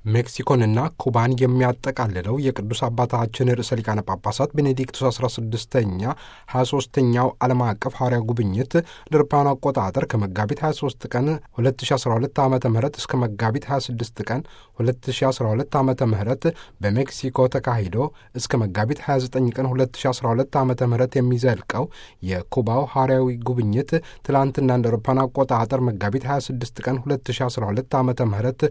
ሜክሲኮንና ኩባን የሚያጠቃልለው የቅዱስ አባታችን ርዕሰ ሊቃነ ጳጳሳት ቤኔዲክቱስ 16ኛ 23ኛው ዓለም አቀፍ ሐዋርያ ጉብኝት ለአውሮፓውያን አቆጣጠር ከመጋቢት 23 ቀን 2012 ዓ ም እስከ መጋቢት 26 ቀን 2012 ዓ ም በሜክሲኮ ተካሂዶ እስከ መጋቢት 29 ቀን 2012 ዓ ም የሚዘልቀው የኩባው ሐዋርያዊ ጉብኝት ትላንትና እንደ አውሮፓውያን አቆጣጠር መጋቢት 26 ቀን 2012 ዓ ም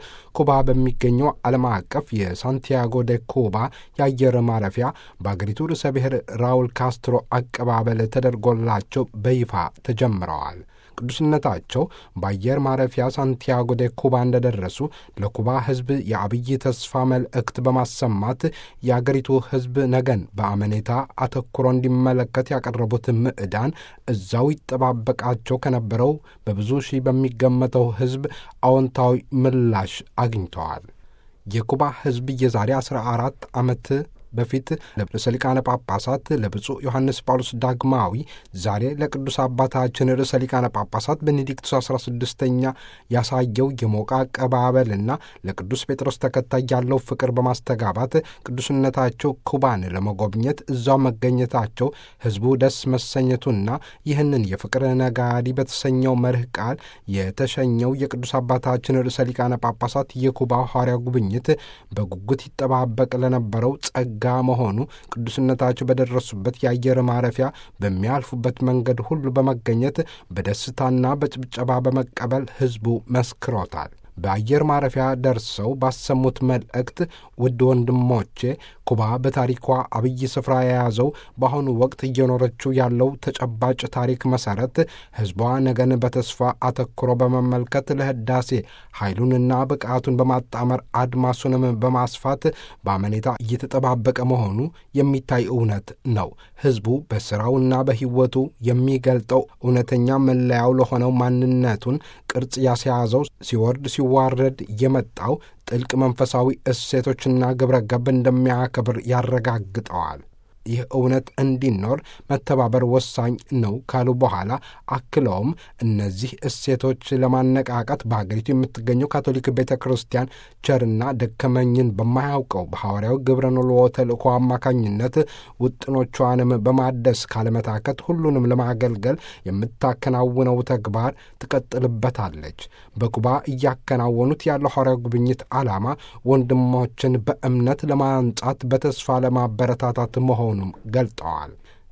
ኩባ በሚገኘው ዓለም አቀፍ የሳንቲያጎ ደ ኩባ የአየር ማረፊያ በአገሪቱ ርዕሰ ብሔር ራውል ካስትሮ አቀባበል ተደርጎላቸው በይፋ ተጀምረዋል። ቅዱስነታቸው በአየር ማረፊያ ሳንቲያጎ ደ ኩባ እንደደረሱ ለኩባ ሕዝብ የአብይ ተስፋ መልእክት በማሰማት የአገሪቱ ሕዝብ ነገን በአመኔታ አተኩሮ እንዲመለከት ያቀረቡት ምዕዳን እዛው ይጠባበቃቸው ከነበረው በብዙ ሺህ በሚገመተው ሕዝብ አዎንታዊ ምላሽ አግኝተዋል። የኩባ ሕዝብ የዛሬ 14 ዓመት በፊት ለርዕሰ ሊቃነ ጳጳሳት ለብፁዕ ዮሐንስ ጳውሎስ ዳግማዊ ዛሬ ለቅዱስ አባታችን ርዕሰ ሊቃነ ጳጳሳት ቤኔዲክቱስ 16ኛ ያሳየው የሞቀ አቀባበልና ለቅዱስ ጴጥሮስ ተከታይ ያለው ፍቅር በማስተጋባት ቅዱስነታቸው ኩባን ለመጎብኘት እዛው መገኘታቸው ሕዝቡ ደስ መሰኘቱና ይህንን የፍቅር ነጋዲ በተሰኘው መርህ ቃል የተሸኘው የቅዱስ አባታችን ርዕሰ ሊቃነ ጳጳሳት የኩባ ሐዋርያ ጉብኝት በጉጉት ይጠባበቅ ለነበረው ጸጋ ጋ መሆኑ ቅዱስነታቸው በደረሱበት የአየር ማረፊያ በሚያልፉበት መንገድ ሁሉ በመገኘት በደስታና በጭብጨባ በመቀበል ሕዝቡ መስክሮታል። በአየር ማረፊያ ደርሰው ባሰሙት መልእክት ውድ ወንድሞቼ ኩባ በታሪኳ አብይ ስፍራ የያዘው በአሁኑ ወቅት እየኖረችው ያለው ተጨባጭ ታሪክ መሠረት ሕዝቧ ነገን በተስፋ አተኩሮ በመመልከት ለሕዳሴ ኃይሉንና ብቃቱን በማጣመር አድማሱንም በማስፋት በአመኔታ እየተጠባበቀ መሆኑ የሚታይ እውነት ነው። ሕዝቡ በሥራውና በሕይወቱ የሚገልጠው እውነተኛ መለያው ለሆነው ማንነቱን ቅርጽ ያስያዘው ሲወርድ ሲዋረድ የመጣው ጥልቅ መንፈሳዊ እሴቶችና ግብረ ገብ እንደሚያከብር ያረጋግጠዋል። ይህ እውነት እንዲኖር መተባበር ወሳኝ ነው ካሉ በኋላ አክለውም እነዚህ እሴቶች ለማነቃቃት በሀገሪቱ የምትገኘው ካቶሊክ ቤተ ክርስቲያን ቸርና ደከመኝን በማያውቀው በሐዋርያው ግብረ ንልዎ ተልእኮ አማካኝነት ውጥኖቿንም በማደስ ካለመታከት ሁሉንም ለማገልገል የምታከናውነው ተግባር ትቀጥልበታለች። በኩባ እያከናወኑት ያለው ሐዋርያው ጉብኝት ዓላማ ወንድሞችን በእምነት ለማንጻት በተስፋ ለማበረታታት መሆኑም ገልጠዋል።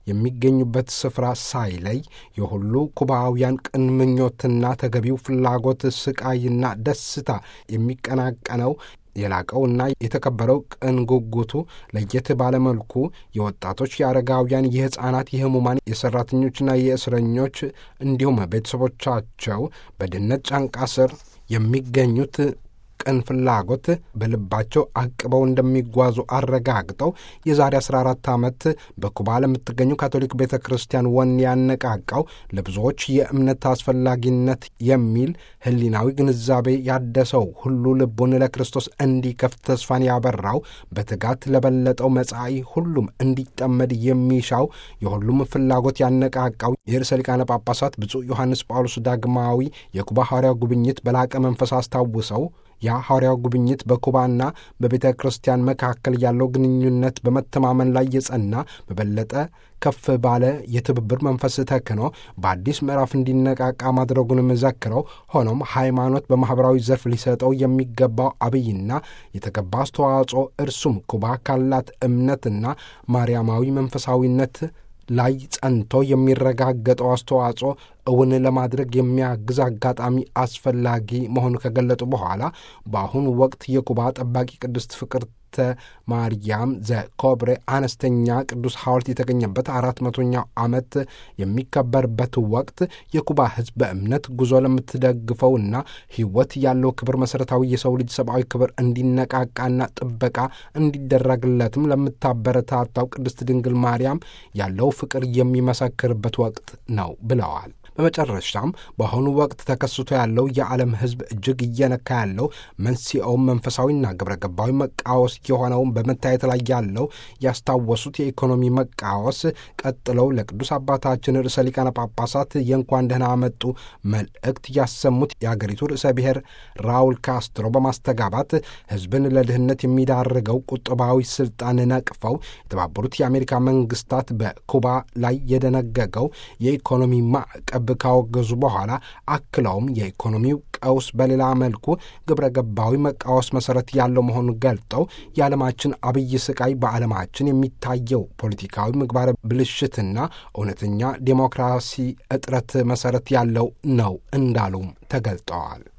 የሚገኙበት ስፍራ ሳይለይ የሁሉ ኩባውያን ቅን ምኞትና ተገቢው ፍላጎት፣ ስቃይና ደስታ የሚቀናቀነው የላቀውና የተከበረው ቅን ጉጉቱ ለየት ባለመልኩ የወጣቶች፣ የአረጋውያን፣ የሕፃናት፣ የህሙማን፣ የሠራተኞችና የእስረኞች እንዲሁም ቤተሰቦቻቸው በድህነት ጫንቃ ስር የሚገኙት ቅን ፍላጎት በልባቸው አቅበው እንደሚጓዙ አረጋግጠው የዛሬ 14 ዓመት በኩባ ለምትገኘው ካቶሊክ ቤተ ክርስቲያን ወን ያነቃቃው ለብዙዎች የእምነት አስፈላጊነት የሚል ሕሊናዊ ግንዛቤ ያደሰው ሁሉ ልቡን ለክርስቶስ እንዲከፍት ተስፋን ያበራው በትጋት ለበለጠው መጻኢ ሁሉም እንዲጠመድ የሚሻው የሁሉም ፍላጎት ያነቃቃው የርዕሰ ሊቃነ ጳጳሳት ብፁዕ ዮሐንስ ጳውሎስ ዳግማዊ የኩባ ሐዋርያ ጉብኝት በላቀ መንፈስ አስታውሰው ያ ሐዋርያው ጉብኝት በኩባና በቤተ ክርስቲያን መካከል ያለው ግንኙነት በመተማመን ላይ የጸና በበለጠ ከፍ ባለ የትብብር መንፈስ ተክኖ በአዲስ ምዕራፍ እንዲነቃቃ ማድረጉንም ዘክረው፣ ሆኖም ሃይማኖት በማኅበራዊ ዘርፍ ሊሰጠው የሚገባው አብይና የተገባ አስተዋጽኦ እርሱም ኩባ ካላት እምነትና ማርያማዊ መንፈሳዊነት ላይ ጸንቶ የሚረጋገጠው አስተዋጽኦ እውን ለማድረግ የሚያግዝ አጋጣሚ አስፈላጊ መሆኑ ከገለጡ በኋላ በአሁኑ ወቅት የኩባ ጠባቂ ቅድስት ፍቅርተ ማርያም ዘኮብሬ አነስተኛ ቅዱስ ሐውልት የተገኘበት አራት መቶኛው ዓመት የሚከበርበት ወቅት የኩባ ሕዝብ በእምነት ጉዞ ለምትደግፈውና ሕይወት ያለው ክብር መሠረታዊ የሰው ልጅ ሰብአዊ ክብር እንዲነቃቃና ጥበቃ እንዲደረግለትም ለምታበረታታው ቅድስት ድንግል ማርያም ያለው ፍቅር የሚመሰክርበት ወቅት ነው ብለዋል። በመጨረሻም በአሁኑ ወቅት ተከስቶ ያለው የዓለም ሕዝብ እጅግ እየነካ ያለው መንስኤውም መንፈሳዊና ግብረ ገባዊ መቃወስ የሆነውን በመታየት ላይ ያለው ያስታወሱት የኢኮኖሚ መቃወስ ቀጥለው ለቅዱስ አባታችን ርዕሰ ሊቃነ ጳጳሳት የእንኳን ደህና መጡ መልእክት ያሰሙት የአገሪቱ ርዕሰ ብሔር ራውል ካስትሮ በማስተጋባት ሕዝብን ለድህነት የሚዳርገው ቁጥባዊ ስልጣን ነቅፈው የተባበሩት የአሜሪካ መንግስታት በኩባ ላይ የደነገገው የኢኮኖሚ ማዕቀብ ካወገዙ በኋላ አክለውም የኢኮኖሚው ቀውስ በሌላ መልኩ ግብረ ገባዊ መቃወስ መሰረት ያለው መሆኑን ገልጠው የዓለማችን አብይ ስቃይ በዓለማችን የሚታየው ፖለቲካዊ ምግባረ ብልሽትና እውነተኛ ዴሞክራሲ እጥረት መሰረት ያለው ነው እንዳሉም ተገልጠዋል።